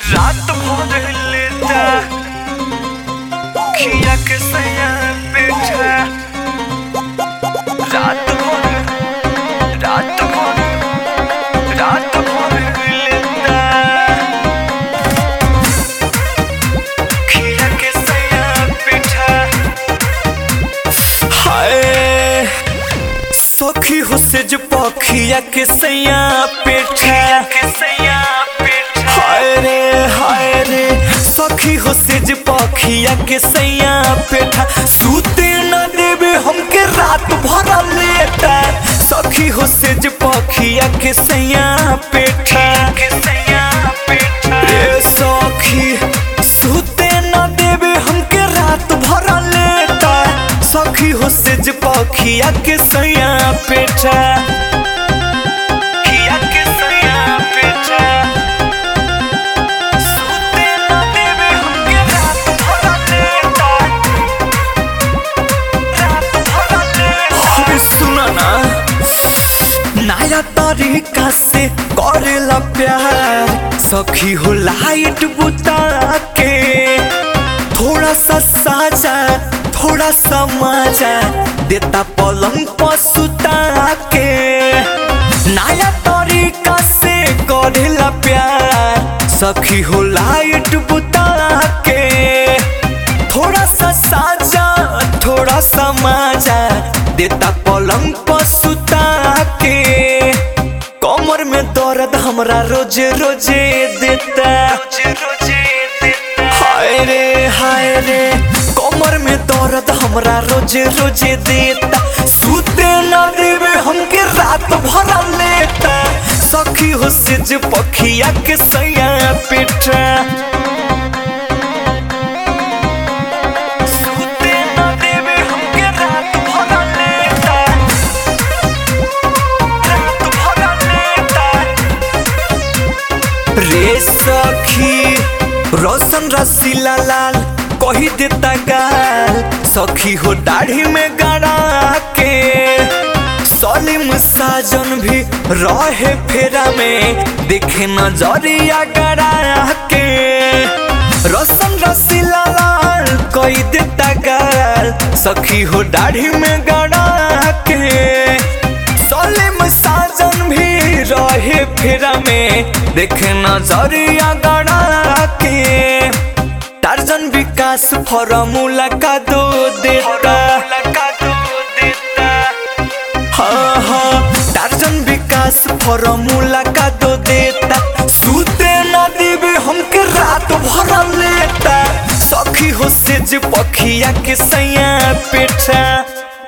रात भर लेता खिया के सैया बैठा रात भर रात भर रात भर लेता खिया के सैया बैठा हाय सखी हो से जो पखिया के सैया पेठा के सैया पेठा हाय रे हाय रे सखी हो से जो पखिया के सैया पेठा सूते न देवे हमके रात भर लेटा सखी हो से जो पखिया के सैया पेठा के सैया पेठा रे सखी सूते न देवे हमके रात भर लेटा सखी हो से जे पखिया के सैया पेठा खिया के सैया पेठा सूते न देवे हमके रात भर लेटा रात भर लेटा अरे सुना ना नया तरीका से करेला प्यार सखी हो लाइट बुता के थोड़ा सा साजा थोड़ा सा मजा देता पलंग पर सुता के नया तरीका से करेला प्यार सखी हो लाइट बुता के थोड़ा सा साजा थोड़ा सा मजा देता पलंग पर सुता के कमर में दर्द हमरा रोजे रोजे देता रोजे रोजे देता हाय रे हाय रे कमर में दर्द हमरा रोजे रोजे देता सूते न देवे हमके रात भर लेता सखी हो से जे पखिया के सैया पेटा सूते न देवे हमके रात भर लेता रात भर लेता रे सखी रोशन रसीला लाल कही देता गाल सखी हो दाढ़ी में गड़ा के सलीम साजन भी रहे फेरा में देखे नजरिया गड़ा के रोशन रसीला लाल कही देता गाल सखी हो दाढ़ी में गड़ा के सलीम साजन भी रहे फेरा में देखे नजरिया गड़ा के टार्जन विकास फॉर्मूला का दो देता हाँ हाँ टार्जन विकास फॉर्मूला का दो देता सूते न देवे हमके रात भर लेता सखी हो से जे पखिया के सैया पेठा